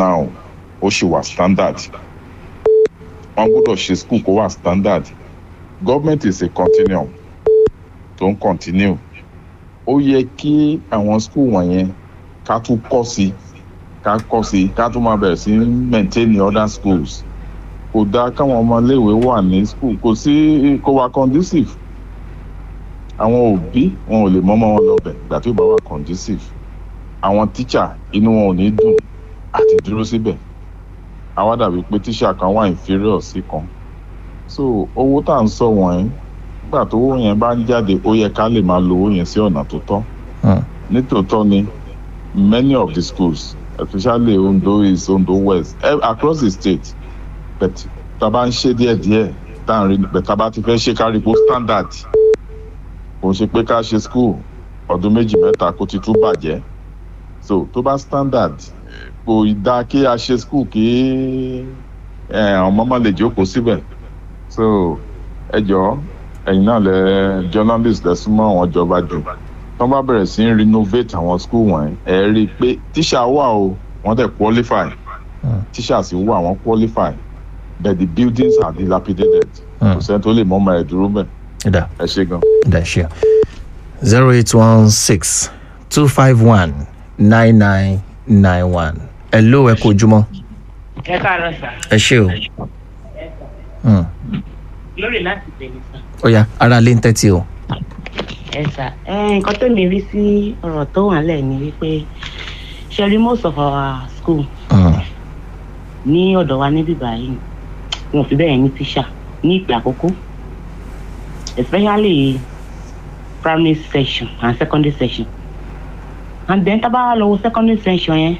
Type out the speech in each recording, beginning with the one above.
now ó ṣì wà standard wọ́n gbọ́dọ̀ ṣe school kó wà standard government is a continuum tó ń continue ó yẹ kí àwọn school wọ̀nyẹn ká tún kọ́ sí ká kọ́ sí ká tún máa bẹ̀rẹ̀ sí maintain the other schools kò dáa káwọn ọmọléèwé wà ní school kò sí kò wà conducive àwọn òbí wọn ò lè mọ́mọ́ wọn lọ́bẹ̀ ìgbà tó bá wà conducive àwọn teacher inú wọn ò ní dùn àti dúró síbẹ̀ àwa dàbí pé teacher kan wà inferior sí kan so owó tá à ń sọ wọ̀nyí nígbà tó owó yẹn bá ń jáde ó yẹ ká lè máa lo owó yẹn sí ọ̀nà tó tọ́ nítòótọ́ ni many of the schools especially ondo east ondo west eh, across the state but tá a bá ń ṣe díẹ̀díẹ̀ tá à ń rí but tá a bá ti fẹ́ ṣe kárípo standard kò ń ṣe pé ká ṣe school ọdún méjì mẹ́ta kó ti tún bàjẹ́ so tó bá standard kò dá kí a ṣe school kí àwọn ọmọ lè jókòó síbẹ̀ so ẹ jọ ẹ̀yin náà lẹ journalist lẹ súnmọ́ àwọn ìjọba jù tó bá bẹ̀rẹ̀ sí ń renovate àwọn school wọ̀nyí ẹ rí i pé tíṣà wà o wọ́n dẹ̀ qualify tíṣà sì wà wọ́n qualify but the buildings are dilapidated kò sẹ́ni tó lè mọ́ ọmọ ẹ̀ dúró bẹ́ẹ̀ da ẹ ṣe gan. da ṣe zero eight one six two five one nine nine nine one hello ẹ kú ojúmọ́ ẹ káàárọ̀ sà ẹ ṣe o Hmm. lórí láti tẹ̀lé sà. ó yá ara lé ń tẹ́tí o ẹ sà ẹ nǹkan tó lè rí sí ọ̀rọ̀ tó wà lẹ̀ ni wípé ṣẹ́rí most of our school Hmm. ní ọ̀dọ̀ wa níbí báyìí wọn ò fi bẹ́ẹ̀ ní tíṣà ní ìpè àkókò especially primary section and secondary section and then tá a bá wá lọ wo secondary section yẹn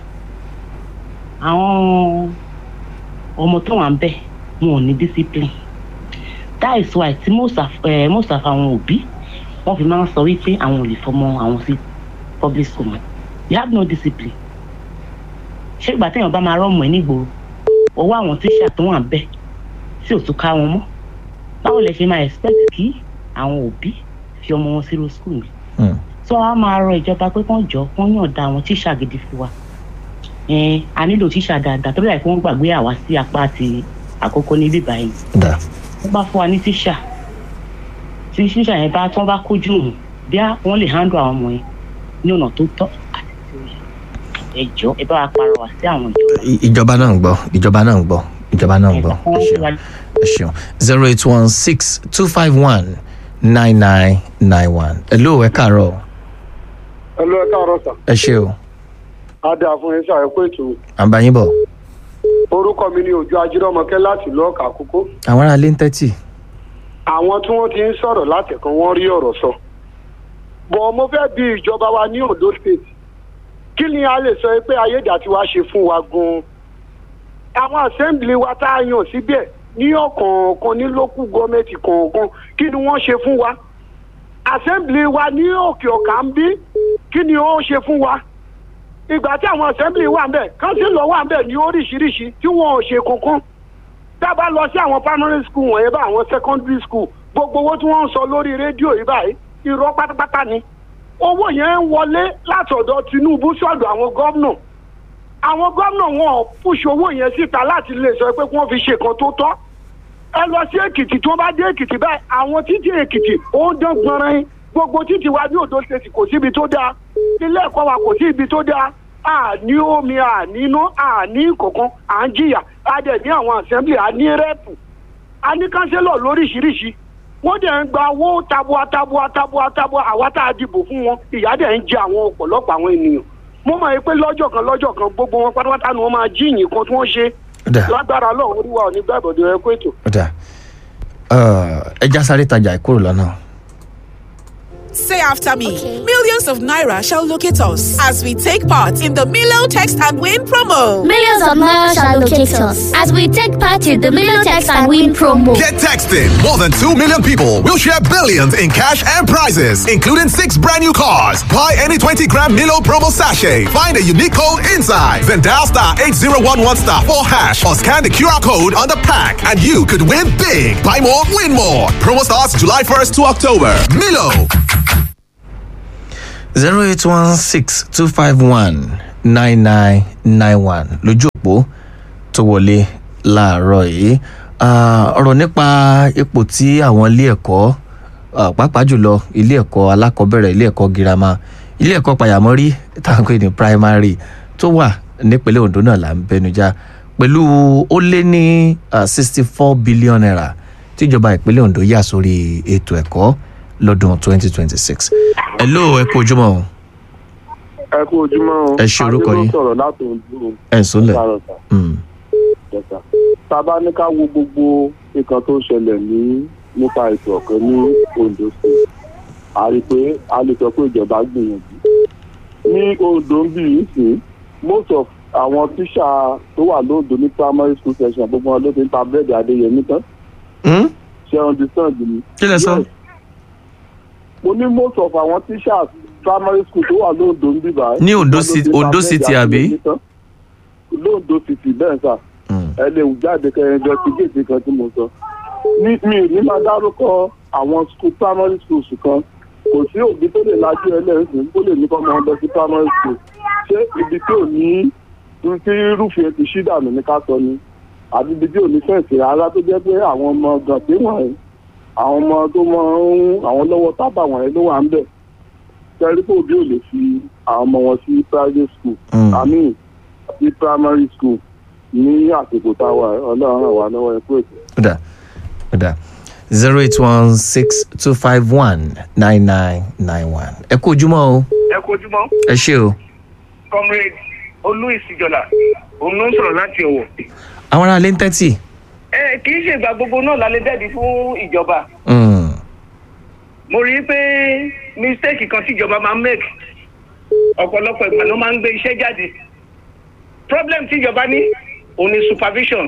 àwọn ọmọ tó wà ń bẹ̀ wọn ò ní discipline that is why tí most of eh, most of àwọn òbí wọn fi máa ń sọ wípé àwọn ò lè fọmọ àwọn sí public school mọ́ you have no discipline ṣé ìgbà téèyàn bá máa rọ́ọ̀mù ẹ̀ nígboro owó àwọn tíṣà tó wà ń bẹ̀ tí ò tún ká wọn mọ́ báwo lè ṣe máa expect kí àwọn òbí fi ọmọ wọn sírò school mi Hmm. tí wọn á máa rọ ìjọba pé kán jọ kán yànda àwọn tíṣà gidi fún wa ẹn a nílò tíṣà dáadáa tó bí láì pé wọn gbàgbé àwa sí apá àti àkókò ní bíbá yìí da wọn bá fún wa ní tíṣà tí tíṣà yẹn bá tí wọn bá kójú òun bí wọn lè handle àwọn ọmọ yẹn ní ọ̀nà tó tọ́ àti tí ó yẹ ẹ jọ ẹ bá wa pàrọwà sí àwọn ìjọba. I- ìjọba náà ń gbọ́ ìjọba náà ń gbọ́ ìjọba náà ń gbọ́ ẹ ṣeun ẹ ṣeun zero eight one six two five one nine nine nine one hello ẹ káàárọ̀ ẹ lọ ẹ káàárọ̀ sà ẹ ṣe o adé àfún yín ṣàyẹ̀kú ètò à ń bá yín bọ̀ orúkọ mi ni òjò ajírọ́mọkẹ́ láti lọ́ọ̀kà àkókò àwọn ará lé ń tẹ́tí àwọn tí wọ́n ti ń sọ̀rọ̀ látẹ̀kan wọ́n rí ọ̀rọ̀ sọ bọ̀ mo fẹ́ bi ìjọba wa ní ondo state kí ni a lè sọ pé ayédàtiwa ṣe fún wa gan-an àwọn assembly wa tá a yàn síbẹ̀ ní ọ̀kọ̀ọ̀kan ní local government kọ̀ọ̀kan kí ni wọ́n ṣe fún wa assembly wa ní òkè ọ̀kà ń bí kí ni ó ṣe fún wa ìgbà tí àwọn assembly wà ń bẹ̀ councillor wà ń bẹ̀ ní oríṣiríṣi tí wọn ò ṣe kankan tá a bá lọ sí àwọn primary school wọ̀nyẹn bá àwọn secondary school gbogbo owó tí wọ́n ń sọ lórí rédíò yìí báyìí irọ́ pátápátá ni owó yẹn ń wọlé látọ̀dọ̀ tinubu sọ̀dọ̀ àwọn gómìnà àwọn gómìnà wọn ò pùsù owó yẹn síta láti lè sọ pé kí wọ́n fi ṣe kan tó tọ́ ẹ lọ sí èkìtì tí wọ́n bá dé èkìtì báyìí àwọn títí èkìtì ó ń dán gbọnrin gbogbo títí wa ní odò ṣèṣì kò síbi tó dáa ilé ẹ̀kọ́ wa kò sí ibi tó dáa àní omi àní iná àní kọ̀ọ̀kan à ń jìyà a dẹ̀ ní àwọn assembly a ní rẹ́pù a ní kánsẹ́lọ̀ lóríṣiríṣi wọ́n dẹ̀ ń gba owó tabua tabua tabua tabua àwa tá a dìbò fún wọn ìyá dẹ̀ ń jẹ àwọn ọ̀pọ̀lọpọ̀ àwọn ènìyàn mo mọ̀ pé lọ́jọ́ kan lọ́jọ́ kan gbogbo wọn pátápátá ni wọ́n máa jí ìyìn kan tí wọ́n ṣe da lágbára ọlọ́run oríwá ò ní gbàgbọ́dọ̀ ẹ kó ètò. da ẹ já sáré tajà ìkúrò lọ́nà. Say after me. Millions of Naira shall locate us as we take part in the Milo Text and Win promo. Millions of Naira shall locate us as we take part in the Million Text and Win promo. Get texting. More than 2 million people will share billions in cash and prizes, including six brand new cars. Buy any 20 gram Milo promo sachet. Find a unique code inside. Then dial star 8011 star 4 hash or scan the QR code on the pack and you could win big. Buy more, win more. Promo starts July 1st to October. Milo. zero eight one six two five one nine nine nine one lójú òpó tó wọlé láàárọ̀ yìí Ah, ọ̀rọ̀ nípa ipò tí àwọn ilé ẹ̀kọ́ ah, pàápàá jùlọ ilé ẹ̀kọ́ alákọ̀ọ́bẹ̀rẹ̀ ilé ẹ̀kọ́ girama ilé ẹ̀kọ́ pàyàmọ́rí táwọn pè ní primary tó wà nípínlẹ̀ ondo náà là ń bẹnujá pẹ̀lú ó lé ní sixty four billion naira tíjọba ìpínlẹ̀ ondo yà sórí ètò ẹ̀kọ́ lọ́dún twenty twenty six. hello ẹ kú ojúmọ́ o ẹ kú ojúmọ́ o. Ẹ ṣe orúkọ yín. adé ló sọ̀rọ̀ láti ojú ẹ̀ ń sólẹ̀. ìsàrọ̀ sà. Mm. Yes, sir. tá a bá ní ká wo gbogbo nǹkan tó ń ṣẹlẹ̀ ní nípa ètò ọ̀kẹ́ ní ondo state a rí i pé a lè sọ pé ìjọba gbìyànjú. ní ondo ń bì í sí most of àwọn tíṣà tó wà lóòdó ní primary school section gbogbo wọn ló ti ń ta búrẹ́dì adéyẹmí tán Mm? ṣe understand mi. kí lẹ sọ. Yes. mo ní most of àwọn teachers primary school tó wà lóòdó ń bì báyìí. Ní Ondo wọ́n ló City- ti ń ta Ondo búrẹ́dì City, àbí? Adéyẹmí tán. lóòdó city bẹ́ẹ̀ sà Mm. ẹ lè wù jáde kẹrin jọ sí géètì kan tí mo sọ ní mi ò ní máa dárúkọ àwọn school primary schools kan kò sí òbí tó lè lajú ẹlẹ́sìn tó lè ní kọ́ ọmọ lọ sí primary school ṣé ibi tí ò ní tí rúfin ti ṣí dànù ní ká sọ ni àbí ibi tí ò ní fẹ̀sì rárá tó jẹ́ pé àwọn ọmọ gànté wọ̀nyí àwọn ọmọ tó mọ ń àwọn lọ́wọ́ tábà wọ̀nyí ló wà ń bẹ̀ sẹ́rí pé òbí ò lè fi àwọn ọmọ wọn sí private school Mm. i mean sí primary school ní àsìkò tá a wà ọlọ́run ràn wá lọ́wọ́ ẹ̀kú ètò. ó dà ó dà zero eight one six two five one nine nine nine one ẹ kú ojúmọ́ o ẹ kojúmọ́ ẹ ṣé o. comrade olú ìsìjọlá òun ló ń sọ̀rọ̀ láti ọ̀wọ̀. àwọn ará ilé ń tẹ́tì. ẹ kì í ṣe ìgbà gbogbo náà lálẹ́ dẹ́bi fún ìjọba Mm. mo rí i pé mistake kan tí ìjọba máa ń make ọ̀pọ̀lọpọ̀ ìgbà ló máa ń gbé iṣẹ́ jáde problem tí ìjọba ní òun ni supervision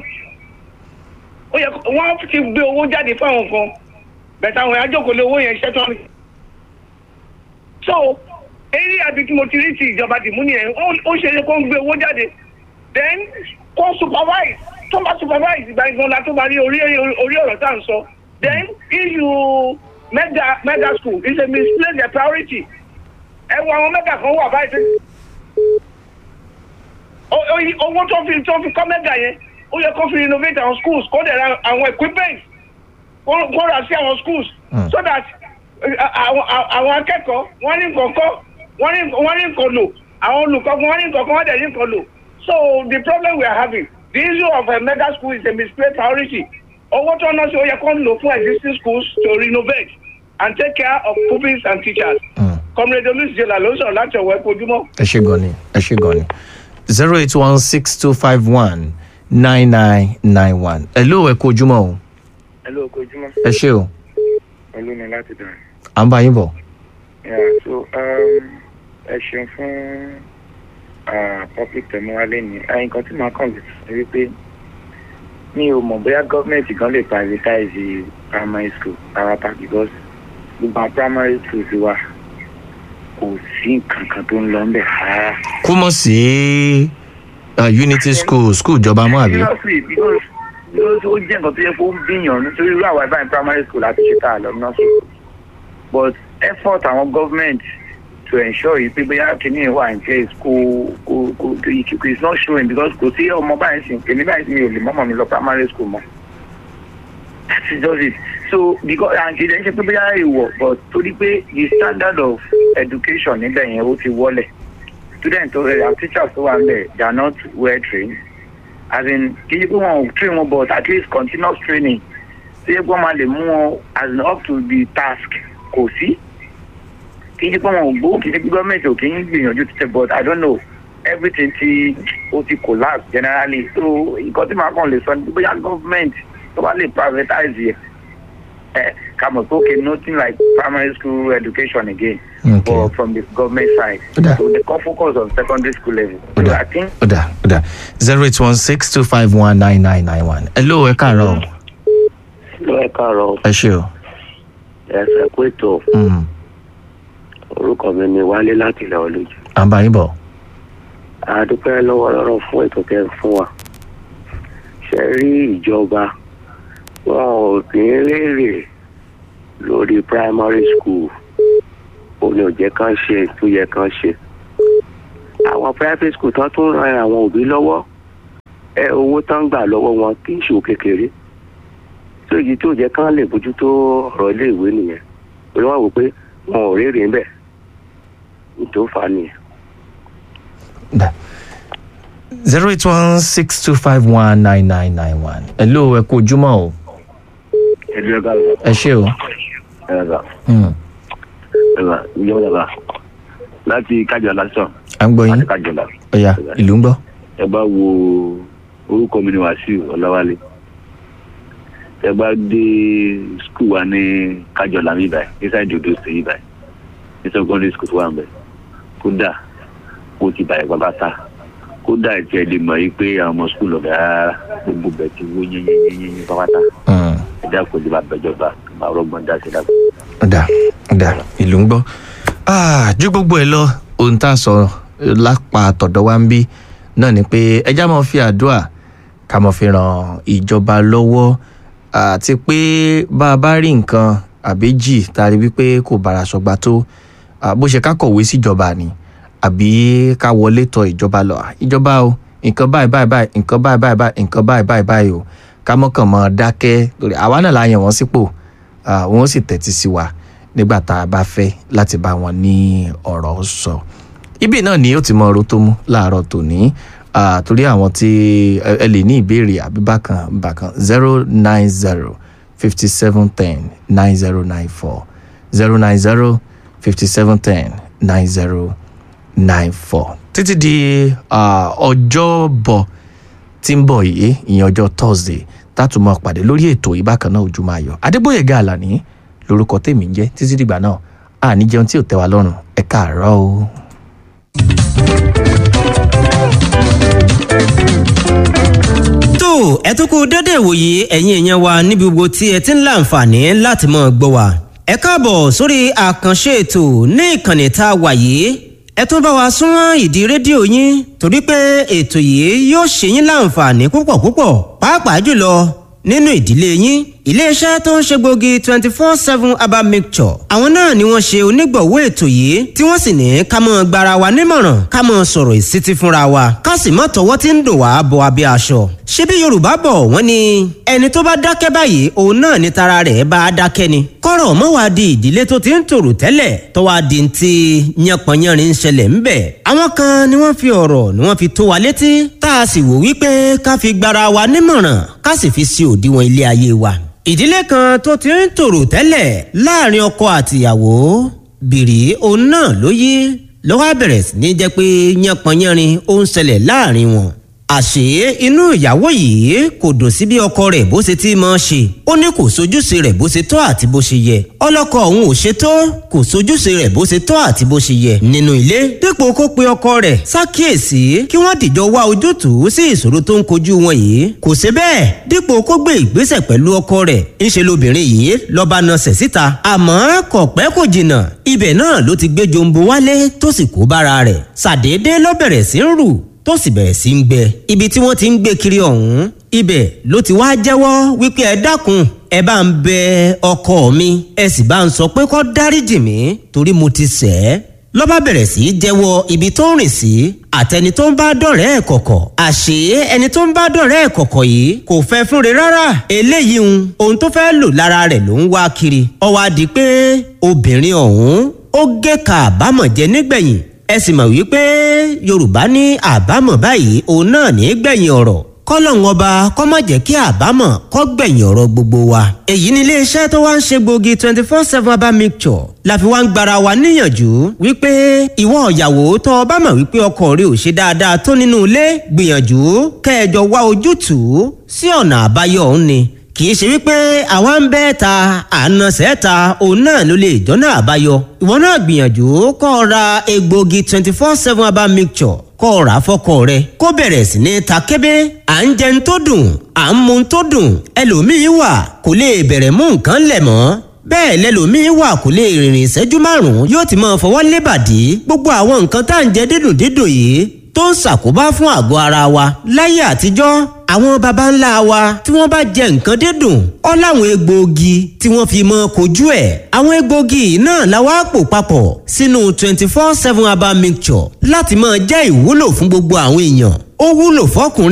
ó yẹ kó- wọ́n ti gbé owó jáde fáwọn kan bẹ̀tẹ̀ àwọn ajókòó lé owó yẹn ṣẹ́ tán ni. so eré àbí tí mo ti rí ti ìjọba dìmú nìyẹn ó ó ṣe é kó ń gbé owó jáde then kó supervise tó bá supervise ìgbà ìgbọ̀n la tó bá rí orí orí ọ̀rọ̀ tá à ń sọ then issue mega mega school is a misplaced their priority ẹ wo àwọn mega kan wà báyìí tí- O- o- owó tó fi tó fi kọ́ mega yẹn ó yẹ kó fi renovate àwọn schools kó dẹ̀ ra àwọn equipment kó kó rà sí àwọn schools Mm. so that eh, àwọn àwọn akẹ́kọ̀ọ́ wọ́n ní nǹkan kọ́ wọ́n ní wọ́n ní nǹkan lò àwọn olùkọ́ wọ́n ní nǹkan kọ́ wọ́n dẹ̀ ní nǹkan lò so the problem we are having the issue of a mega school is a misplaced priority owó tó ná sí ó yẹ kó ń lò fún existing schools to renovate and take care of pupils and teachers. Mm. comrade olùsíjọlá ló ń sọ̀rọ̀ láti ọ̀wọ́ ẹ̀kọ́ ojúmọ́. ẹ ṣé gan ni ẹ ṣé gan ni zero eight one six two five one nine nine nine one ẹ ló ẹ kú ojúmọ́ o ẹ ló kó ojúmọ́ ẹ ṣé o pẹ̀lú mi láti dàn. à ń bá yín bọ̀. Yeah, so um, ẹ ṣeun fún uh, public tẹ̀múwálé ni ẹyin kan tí màá kàn lè sọ wípé mi ò mọ̀ bóyá gọ́ọ̀mẹ̀ntì kan lè privatize primary school parata because gbogbo àwọn primary schools wa kò sí nǹkan kan tó ń lọ ńbẹ̀ rárá. kú mọ̀ sí uh, unity school school ìjọba mọ́ àbí. seriously because because ó jẹ́ nǹkan tó yẹ kó ń bíyàn nítorí irú àwọn ẹ̀bá primary school láti ṣe tá a lọ nursery but effort àwọn government to ensure yìí pé bóyá kìíní wà in place kò kò kò kò it's not showing because kò sí ọmọ báyìí sìn kìíní báyìí sìn mi ò lè mọ́mọ́ mi lọ primary school mọ́ that is just it so because and kìí ṣe pé bóyá èèwọ̀ but torí pé the standard of education níbẹ̀ yẹn ó ti wọlẹ̀ students tó rẹ̀ and teachers tó wà níbẹ̀ they are not well trained as in kì í ṣe pé wọn ò train wọn but at least continuous training ṣé wọ́n máa lè mú wọn as in up to the task kò sí kì í ṣe pé wọn ò gbó kì í ṣe pé gọ́ọ̀mẹ̀ntì ò kì í gbìyànjú títẹ̀ but i don't know everything ti ó ti collapse generally so nǹkan tí màá kàn lè sọ ni bóyá gọ́ọ̀mẹ̀ntì tó bá lè privatize yẹ ẹ ká mọ̀ pé okay nothing like primary school education again Okay. but from the government side Ó so they can focus on secondary school level so Ó dà. i think ó dà ó dà zero eight one six two five one nine nine nine one ẹ ló ẹ káàárọ̀ o ló ẹ káàárọ̀ ẹ ṣé o. ẹsẹ kó ètò Mm. orúkọ mi ni wálé láti ilẹ̀ olójú à ń bá yín bọ̀. àdúpẹ́ lọ́wọ́ lọ́rọ̀ fún ètò tẹ́ ń fún wa ṣe rí ìjọba wọn ò kí ń rèrè lórí primary school ó ní òjẹ́ kan ṣe tó yẹ kan ṣe àwọn private school tán tún ran àwọn òbí lọ́wọ́ ẹ owó tán gbà lọ́wọ́ wọn kì í ṣòwò kékeré tó èyí tó jẹ́ kán lè bójútó ọ̀rọ̀ iléèwé nìyẹn torí wọ́n wò pé wọn ò rérè ń bẹ̀ tó fà á nìyẹn. zero eight one six two five one nine nine nine one. hello ẹ kú ojúmọ́ o ẹ̀dùn ẹ̀ka ẹ ṣé o. ẹ̀ka Hmm. ẹ̀ka ìjọba ẹ̀ka láti kájọ lásán à ń gbọ́ yín láti kájọ lásán. ọ̀ya ìlú ń gbọ́. ẹ bá wo orúkọ mi ni wàsíù ọláwálé ẹ bá dé skul wa ní kájọlá mi báyìí inside odo state yìí báyìí ní secondary school tó wà ń bẹ kódà kó ti bàyẹ̀ pápátá kódà tí ẹ lè mọ̀ yìí pé àwọn ọmọ skul ọ̀gá rárá gbogbo bẹ̀ ti wó yẹ́nyẹ́nyẹ́nyẹ́ pápátá ẹ dákun ẹ bá bẹjọba máa rọgbọ́n dá sí dákun. ọ̀dà ọ̀dà ìlú ń gbọ́. Ah, ju gbogbo ẹ lọ ohun tá a sọ lápá tọ̀dọ̀ wa ń bí náà ni pé ẹja máa fi àdúrà ká máa fi ràn ìjọba lọ́wọ́ àti pé bá a bá rí nǹkan àbéjì tá a rí wípé kò bára ṣọgbà tó ah, bó ṣe ká kọ̀wé síjọba ni àbí ká wọlé tọ ìjọba lọ Ah, ìjọba o nǹkan báyìí báyìí báyìí nǹkan báyìí báyìí báyìí nǹkan báyìí báyìí báyìí o ká mọ́kàn mọ́ dákẹ́ lórí àwa náà la yàn wọ́n sípò ah, wọ́n sì tẹ́tí sí wa nígbà tá a bá fẹ́ láti bá wọn ní ọ̀rọ̀ sọ. ibi náà ni ó ti mọ ọ̀rọ̀ tó mú láàárọ̀ tòní ah, torí àwọn tí ẹ ẹ lè ní ìbéèrè àbí bákan bákan zero nine zero fifty seven ten nine zero nine four zero nine zero fifty seven ten nine zero nine four títí di ah, ọjọ́bọ̀ tí ń bọ̀ yìí ìyẹn ọjọ́ thursday tátùmọ̀ pàdé lórí ètò ìbákan náà ojúmọ́ ayọ̀ adébóyèga àlàní lórúkọ tèmi ń jẹ́ títí dìgbà náà àní jẹun tí ò tẹ́ wa lọ́rùn ẹ káàárọ̀ o. tó ẹ tún kú dédé ìwòye ẹ̀yin èèyàn wa níbi gbogbo tí ẹ ti ń láǹfààní láti mọ̀ gbọ́ wa. ẹ káàbọ̀ sórí àkànṣe ètò ní ìkànnì tá a wà yìí ẹ tún bá wa súnmọ́ ìdí rédíò yín torí pé ètò yìí yóò ṣe yín láǹfààní púpọ̀ púpọ̀ pàápàá jùlọ nínú ìdílé yín iléeṣẹ́ tó ń ṣe gbòógì twenty four seven herbal mixture àwọn náà ni wọ́n ṣe onígbọ̀wọ́ ètò yìí tí wọ́n sì ní ká mọ́ gbara wa nímọ̀ràn ká mọ́ sọ̀rọ̀ ìsítí fúnra wa ká sì mọ́ tọwọ́ tí ń dùn wá bọ abẹ́ aṣọ. ṣebí yorùbá bọ̀ wọ́n ní ẹni tó bá dákẹ́ báyìí òun náà ni tara rẹ̀ bá a dákẹ́ ni. kọ́rọ̀ mọ́ wá di ìdílé tó ti ń tòrò tẹ́lẹ̀ tó wá di ti yánpọnyánrin ń ṣẹlẹ̀ ń bẹ̀. àwọn kan ni wọ́n fi ọ̀rọ̀ ni wọ́n fi tó wa létí tá a sì wò wípé ká fi gbara wa nímọ̀ràn ká sì fi sí òdiwọ̀n ilé ayé wa ìdílé kan tó ti ń tòrò tẹ́lẹ̀ láàrin ọkọ àtìyàwó bìrì òun náà ló yí ló wá bẹ̀rẹ̀ sí ní jẹ́ pé yánpọnyánrin ó ń ṣẹlẹ̀ láàrin wọn. àṣé inú ìyàwó yìí kò dùn sí bí ọkọ rẹ̀ bó ṣe ti máa ṣe ó ní kò sojúṣe rẹ̀ bó ṣe tọ́ àti bó ṣe yẹ ọlọ́kọ òun ò ṣe tó kò sojúṣe rẹ̀ bó ṣe tọ́ àti bó ṣe yẹ nínú ilé dípò kó pe ọkọ rẹ̀ ṣàkíyèsí kí wọ́n dìjọ wá ojútùú sí ìṣòro tó ń kojú wọn yìí kò ṣe bẹ́ẹ̀ dípò kó gbé ìgbésẹ̀ pẹ̀lú ọkọ rẹ̀ ńṣe lobìnrin yìí lọ́ba nasẹ̀ síta àmọ́ kò pẹ́ kò jìnnà ibẹ̀ náà ló ti gbé jombo wálé tó sì kó bára rẹ̀ ṣàdédé ló bẹ̀rẹ̀ sí ń rù tó sì bẹ̀rẹ̀ sí ń gbẹ ibi tí wọ́n ti ń gbé kiri ọ̀hún ibẹ̀ ló ti wá jẹ́wọ́ wípé ẹ dákun ẹ bá ń bẹ ọkọ mi ẹ sì bá ń sọ pé kó dáríjì mí torí mo ti ṣẹ̀ ẹ́ ló bá bẹ̀rẹ̀ sí í jẹ́wọ́ ibi tó ń rìn sí àtẹni tó ń bá dọ̀rẹ́ ẹ̀ kọ̀kọ̀ àṣé ẹni tó ń bá dọ̀rẹ́ ẹ̀ kọ̀kọ̀ yìí kò fẹ́ fúnre rárá eléyìí ń ohun tó fẹ́ lò lára rẹ̀ ló ń wá kiri ó wá di pé obìnrin ọ̀hún ó gé ka àbámọ̀ jẹ nígbẹ̀yìn ẹ sì mọ̀ wípé yorùbá ní àbámọ̀ báyìí òun náà ní gbẹ̀yìn ọ̀rọ̀ kọ́lọ́hún ọba kọ́ má jẹ́ kí àbámọ̀ kọ́ gbẹ̀yìn ọ̀rọ̀ gbogbo wa. èyí ni iléeṣẹ́ tó wá ń ṣe gbòógì twenty four seven herbal mixture la fi wá ń gbara wa níyànjú wípé ìwọ ìyàwó tó o bá mọ̀ wípé ọkọ rẹ ò ṣe dáadáa tó nínú ilé gbìyànjú kẹjọ wá ojútùú sí ọ̀nà àbáyọ òun ni kì í ṣe wípé àwa ń bẹ́ ta àna sẹ́ta òun náà ló lè jọ́nà àbáyọ. ìwọ náà gbìyànjú kọ́ ọ ra egbògi twenty four seven herbal mixture kọ́ ọ rà fọ́kọ rẹ kó bẹ̀rẹ̀ sí ní ta kébé à ń jẹun tó dùn à ń mu tó dùn ẹlòmíín wà kò lè bẹ̀rẹ̀ mú nǹkan lẹ̀ mọ́ bẹ́ẹ̀ lẹ́lòmíín wà kò lè rìnrìn ìṣẹ́jú márùn-ún yóò ti máa fọwọ́ lébàdí gbogbo àwọn nǹkan tá à ń jẹ dídùn dídùn yìí tó ń ṣàkóbá fún àgọ́ ara wa láyé àtijọ́ àwọn baba ńlá wa tí wọ́n bá jẹ nǹkan dídùn ọ́ láwọn egbòogi tí wọ́n fi mọ́ kojú ẹ̀ àwọn egbòogi náà la wá pò papọ̀ sínú twenty four seven herbal mixture láti máa jẹ́ ìwúlò fún gbogbo àwọn èèyàn ó wúlò fọkùnrin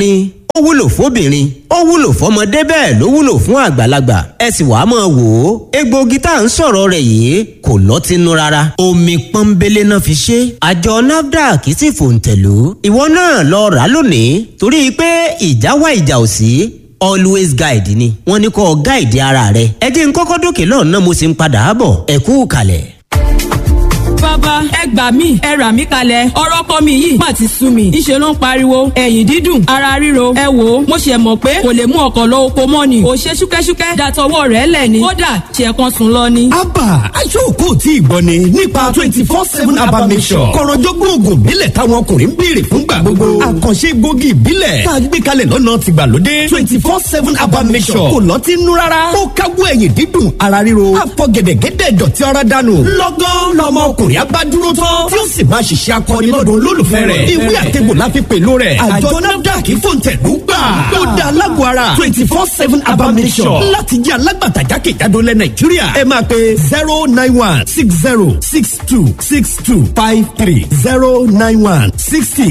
ó wúlò fóbìnrin ó wúlò fọmọdé bẹ́ẹ̀ ló wúlò fún àgbàlagbà ẹ sì wàá máa wò ó egbòogi tá à ń sọ̀rọ̀ rẹ̀ yìí kò lọ́tínú rárá omi pọ́nbélé náà fi ṣe àjọ nafdac sì fòǹtẹ̀lú ìwọ náà lọ rà lónìí torí pé ìjà wá ìjà ò sí always guide ni wọ́n ní kó guide ara rẹ ẹ jẹ́ n kọ́kọ́ dókè lọ́nà mo sì ń padà bọ̀ ẹ kú kalẹ̀ bàbá ẹ gbà mí ẹ rà mí kalẹ̀ ọ̀rọ̀ kọ́ mi yìí má ti sú mi ìṣe ló ń pariwo ẹ̀yìn dídùn ara ríro ẹ wò ó mo ṣe mọ̀ pé kò lè mú ọkọ̀ lọ oko mọ́ ni ò ṣe ṣúkẹ́ṣúkẹ́ dàtọwọ́ rẹ̀ lẹ̀ ni kódà ṣe kan sùn lọ ni. abba aṣọ́kò tí ìgbọ́ ni nípa twenty four seven abba mission kọ̀rọ̀jọ́gbọ́n oògùn ìbílẹ̀ táwọn ọkùnrin ń béèrè fúngbà gbogbo àkànṣe egbògi ìbílẹ̀ tá a gbé kalẹ̀ lọ́nà tìgbàlódé twenty four seven abba mission kò lọ́tí nú rárá ó káwọ́ ẹ̀yìn dídùn ara ríro àfọ̀gẹ̀dẹ̀gẹ̀dẹ̀ dọ̀tí ara dànù lọ́gán lọ́mọ ọkùnrin abádúró tán tí ó sì máa ṣiṣẹ́ akọni lọ́dún olólùfẹ́ rẹ̀ ìwé àtẹ̀gbò la fi pèlò rẹ̀ àjọ nafdac fòǹtẹ̀lú gbà ó da alágbó ara twenty four seven abamisọ̀ láti jẹ́ alágbàtà jákèjádò lẹ̀ nàìjíríà ẹ máa pe zero nine one six zero six two six two five three zero nine one sixty